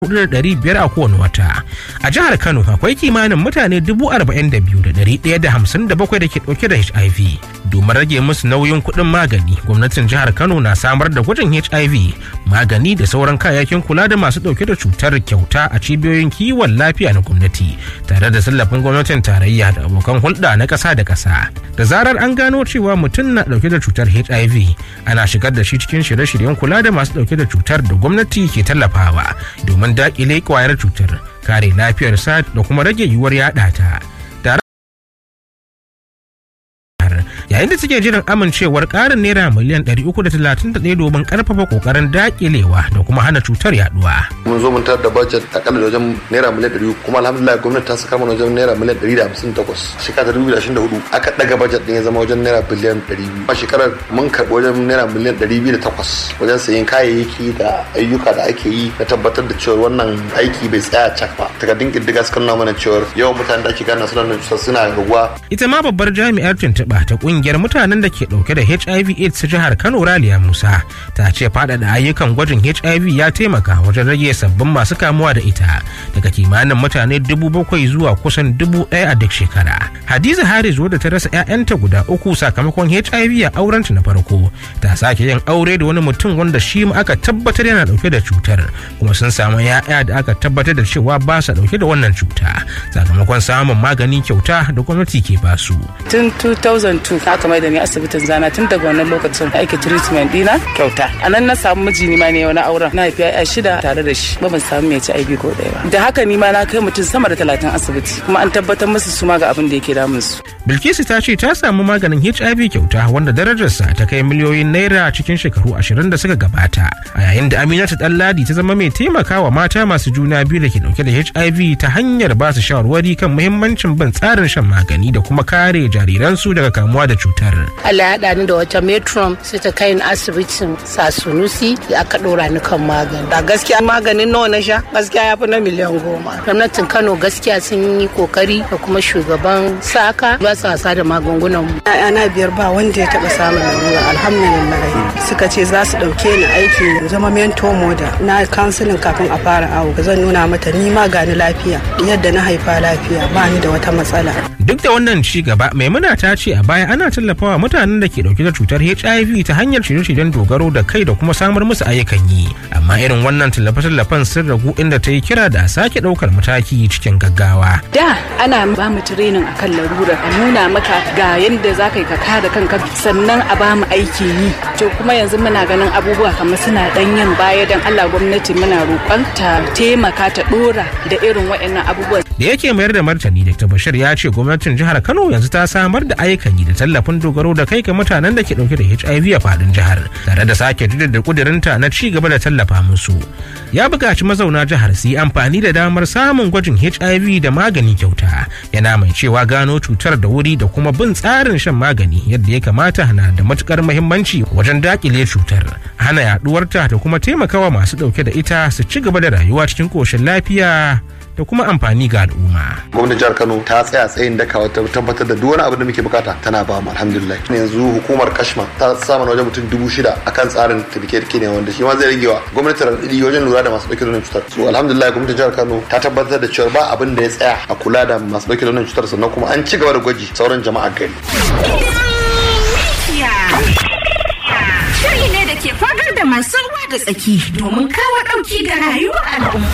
biyar a kowane wata a jihar kano akwai kimanin mutane dubu arba'in da biyu da ɗari ɗaya da hamsin da bakwai da ke ɗauke da hiv domin rage musu nauyin kuɗin magani gwamnatin jihar kano na samar da gwajin hiv magani da sauran kayayyakin kula da masu ɗauke da cutar kyauta a cibiyoyin kiwon lafiya na gwamnati tare da tallafin gwamnatin tarayya da abokan hulɗa na ƙasa da ƙasa da zarar an gano cewa mutum na ɗauke da cutar hiv ana shigar da shi cikin shirye-shiryen kula da masu ɗauke da cutar da gwamnati ke tallafawa domin dakile kwayar cutar kare lafiyarsa da kuma rage yiwuwar yada ta yayin da suke jiran amincewar karin naira miliyan 331 domin karfafa kokarin dakilewa da kuma hana cutar yaduwa. mun zo mun tarar da budget akalla da wajen naira miliyan 100 kuma alhamdulillah gwamnati ta saka mana wajen naira miliyan 158 shekara 2024 aka daga budget din ya zama wajen naira biliyan 200 a shekarar mun karbi wajen naira miliyan 208 wajen sayen kayayyaki da ayyuka da ake yi na tabbatar da cewa wannan aiki bai tsaya cak ba takardun kiddiga suka nuna mana cewa yawan mutanen da ake gana suna suna raguwa ita ma babbar jami'ar tuntuɓa ta kungiyar mutanen da ke dauke da hiv aids ta jihar kano raliya musa ta ce faɗaɗa ayyukan gwajin hiv ya taimaka wajen rage sabbin masu kamuwa da ita daga kimanin mutane dubu bakwai zuwa kusan dubu ɗaya a duk shekara hadiza haris wadda ta rasa 'ya'yanta guda uku sakamakon hiv a aurenta na farko ta sake yin aure da wani mutum wanda shi ma aka tabbatar yana dauke da cutar kuma sun samu 'ya'ya da aka tabbatar da cewa ba sa dauke da wannan cuta sakamakon samun magani kyauta da gwamnati ke basu tun 2002 aka mai da ni asibitin zana tun daga wannan lokacin aiki treatment dina kyauta a nan na samu miji ni ma ne wani auren na haifi ya shida tare da shi ba ban samu mai ci aibi ko ɗaya ba da haka ni ma na kai mutum sama da talatin asibiti kuma an tabbatar musu su ma ga abin da yake damun su bilkisu ta ce ta samu maganin hiv kyauta wanda darajarsa ta kai miliyoyin naira cikin shekaru ashirin da suka gabata a yayin da aminatu ɗanladi ta zama mai taimakawa mata masu juna biyu da ke dauke da hiv ta hanyar ba su shawarwari kan muhimmancin bin tsarin shan magani da kuma kare jariransu daga kamuwa da cutar Allah ya haɗa ni da wata metron sai ta kai ni asibitin sasunusi da aka ɗora ni kan magani. a gaskiya maganin nawa na sha gaskiya ya fi na miliyan goma Gwamnatin Kano gaskiya sun yi kokari da kuma shugaban saka ba su wasa da magungunan mu. na biyar ba wanda ya taɓa samun lalura alhamdulillah suka ce za su ɗauke ni aiki zama mento moda na kansilin kafin a fara awo zan nuna mata ni ma gani lafiya yadda na haifa lafiya ba ni da wata matsala duk da wannan ci gaba maimuna ta ce a baya ana tallafawa mutanen da ke dauke da cutar hiv ta hanyar shirye-shiryen dogaro da kai da kuma samar musu ayyukan yi amma irin wannan tallafe-tallafen sun ragu inda ta yi kira da a sake daukar mataki cikin gaggawa da ana ba mu training akan larura a nuna maka ga yadda za ka yi ka kare kanka sannan a ba mu aiki yi to kuma yanzu muna ganin abubuwa kamar suna dan yin baya dan Allah gwamnati muna roƙon ta taimaka ta dora da irin waɗannan abubuwan da yake mayar da martani dr bashir ya ce gwamnatin jihar kano yanzu ta samar da ayyukan yi da tallafin dogaro da kai ga mutanen da ke dauke da hiv a fadin jihar tare da sake jaddada kudirinta na ci gaba da tallafa musu ya buƙaci mazauna jihar su yi amfani da damar samun gwajin hiv da magani kyauta yana mai cewa gano cutar da wuri da kuma bin tsarin shan magani yadda ya kamata na da matukar muhimmanci wajen dakile cutar hana yaduwarta da kuma taimakawa masu dauke da ita su ci gaba da rayuwa cikin koshin lafiya da kuma amfani ga al'umma. gwamnatin jihar kano ta tsaya tsayin daka wata tabbatar da duk wani abu da muke bukata tana ba mu alhamdulillah yanzu hukumar kashma ta samu wajen mutum dubu shida akan tsarin tirke ne wanda shi ma zai rage wa gwamnatin radadi wajen lura da masu dauke da wannan cutar so alhamdulillah gwamnatin jihar kano ta tabbatar da cewa ba abin da ya tsaya a kula da masu dauke da wannan cutar sannan kuma an ci gaba da gwaji sauran jama'a gari Shiri ne da ke fagar da masu ruwa da tsaki domin kawo ɗauki ga rayuwar al'umma.